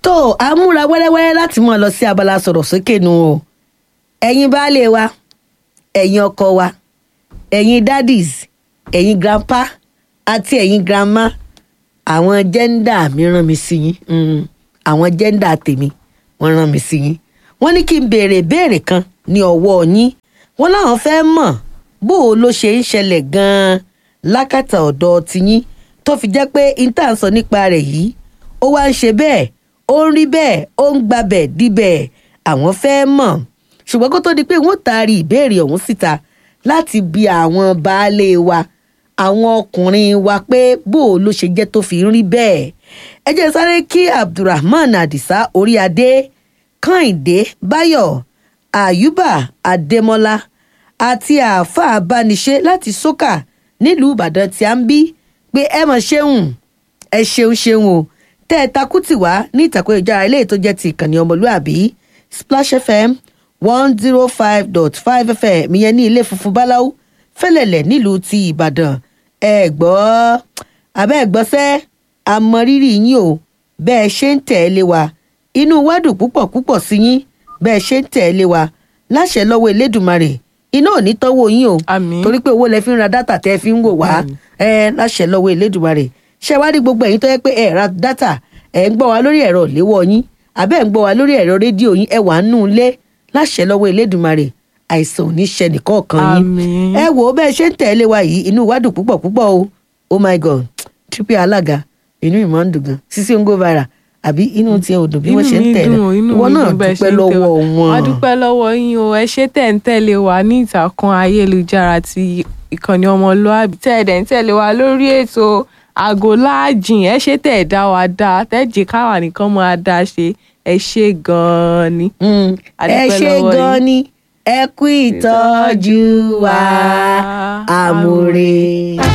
tó a múra wẹ́rẹ́wẹ́rẹ́ láti mọ̀ lọ sí abala sọ̀rọ̀ sókè nu o ẹ̀yin baálé wa ẹ̀yin ọkọ wa ẹ̀yin daddies ẹ̀yin grandpa àti ẹ̀yin grandma àwọn jẹ́ńdà mi rán mi sí yín mm, àwọn jẹ́ńdà tèmi wọ́n rán mi sí yín wọ́n ní kí n béèrè béèrè kan ní ọwọ́ yín wọ́n láwọn fẹ́ mọ̀ bó o ló ṣe ń ṣẹlẹ̀ gan-an lákàtà ọ̀dọ̀ tiyín tó fi jẹ́ pé inta ń sọ nípa rẹ̀ yìí ó wá ń ṣe bẹ́ẹ̀ ó ń rí bẹ́ẹ̀ ó ń gbabẹ̀ díbẹ̀ àwọn fẹ́ mọ̀ ṣùgbọ́n kó tó di pé wọ́n taari ìbéèrè ọ̀hún síta láti bi àwọn baálé wa àwọn ọkùnrin wa pé bó o ló ṣe jẹ́ tó fi ń rí bẹ́ẹ̀ ẹ jẹ́ sáré kí abdulrahman adisa oríadé kànìdé báyọ̀ àyùbá adémọ́lá àti àáfàá abániṣe láti sókà nílùú ìbàdàn tí a ń bí pé ẹ mọ̀ ṣeun ẹ ṣeun ṣeun o tẹ́ ẹ takú tì wá ní ìtàkùn ìjára ilé tó jẹ́ ti ìkànnì ọmọlúàbí splash fm one zero five dot five fm ìyẹn ní ilé funfun báláú fẹ́lẹ̀lẹ̀ nílùú ti ìbàdàn ẹ gbọ́ abẹ́ gbọ́sẹ́ àmọrírì yín o bẹ́ẹ̀ ṣe ń tẹ̀lé wa inú wa dùn púpọ̀ púpọ̀ sí yín bẹ́ẹ̀ ṣe ń tẹ̀lé wa láṣẹ lọ́wọ́ elédùnmarè iná ò ní tọ́wọ́ yín o Àmín. torí pé owó lẹ fi ń ra dátà tẹ́ fi ń wò wá ẹ láṣẹ lọ́wọ́ elédùnmarè ṣé wá rí gbogbo ẹ̀yin tó yẹ pé ẹ ra dátà ẹ ń gbọ́ wa lórí ẹ̀rọ ìléwọ́ yín àbẹ́ ń gbọ́ wa lórí ẹ̀rọ rédíò yín ẹ wà ń nù lé láṣẹ lọ́wọ́ elédùnmarè àìsàn ò ní ṣe nìkọ̀ọ̀kan yín Àmín. ẹ wò ó bẹ́ẹ̀ ṣe ń tẹ̀lé wa yìí inú wa dùn púpọ̀ púpọ̀ o oh my god triple alága inú ìmọ̀ ń dùn gan sisi ń go viral àbí inú tiẹ̀ ò dùn bí wọ́n ṣe ń mi tẹ̀lé dùn o, inú ìwọ mi náà dùn bẹ́ẹ̀ ṣe dúpẹ́ ń tẹ̀ lọ́wọ́ wá. wọn. a dúpẹ́ lọ́wọ́ yín o ẹ ṣé tẹ̀ ń tẹ̀lé wa ní ìtàkùn ayélujára ti ìkànnì ọmọlúàbí tẹ́ ẹ̀ dẹ̀ ń tẹ̀lé wa lórí ètò àgọ́ láàjìn ẹ ṣé tẹ̀ ẹ̀ dá wa dá tẹ́ ẹ̀ jẹ́ káwa nìkan máa dá ṣe ẹ ṣé gan-an ni. Mm, A ẹ dúpẹ́ ṣe lọ́wọ́ gan yín. ni ẹ kú ìtọ́jú wa àmúre.